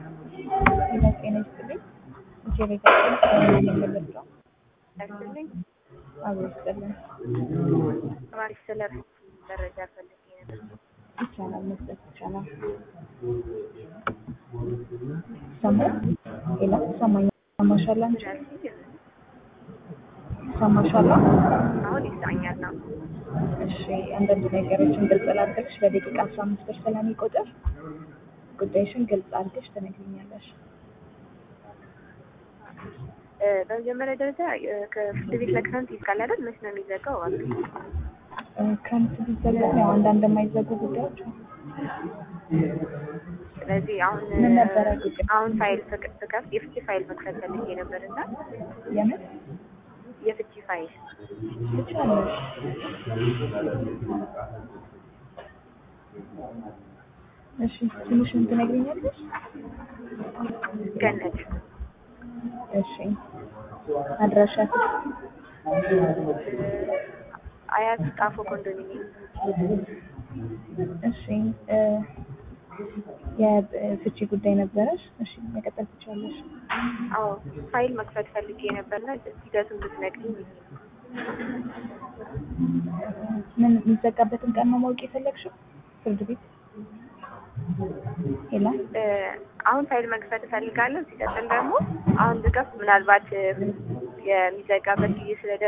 ጤና ጤና ይስጥልኝ። ጄኔጋችን የምንለው ያስልኝ አብሮ ይስጥልን። ተማሪ ስለ መረጃ ፈልጌ ነበር። ይቻላል መስጠት ይቻላል። ሰማ ሌላ ሰማኝ ሰማሻላ እንጂ ሰማሻላ። አሁን ይሰኛል ነው። እሺ አንዳንድ ነገሮችን ግልጽ ላድርግሽ። በደቂቃ አስራ አምስት ብር ስለሚቆጥር ጉዳይሽን ግልጽ አድርገሽ ትነግሪኛለሽ። እ፣ በመጀመሪያ ደረጃ እ፣ ከፍርድ ቤት ለክረምት ይዝጋል አይደል? መች ነው የሚዘጋው? እባክህ እ፣ ክረምት ቢዘጋ ያው አንዳንድ የማይዘጉ ጉዳዮች አሉ። ስለዚህ አሁን ምን ነበረ ጉዳይ? አሁን ፋይል ፍቅ- ፍከፍት የፍቺ ፋይል መክፈት ፈልጌ ነበር እና የምን የፍቺ ፋይል ትችላለሽ? እሺ ትንሽን ትነግሪኛለሽ? ገነት እሺ አድራሻ አያት ጣፎ ኮንዶሚኒየም እሺ እ፣ የፍቺ ጉዳይ ነበረሽ? እሺ መቀጠል ትችላለሽ። አዎ ፋይል መክፈት ፈልጌ ነበርና ሂደቱን ብትነግሪኝ ብዬ ነው። ምን የሚዘጋበትን ቀን ነው ማወቅ የፈለግሽው? ፍርድ ቤት ሄላ እ፣ አሁን ፋይል መክፈት እፈልጋለሁ። ሲቀጥል ደግሞ አሁን ብከፍት ምናልባት እ፣ የሚዘጋበት ጊዜ ስለደ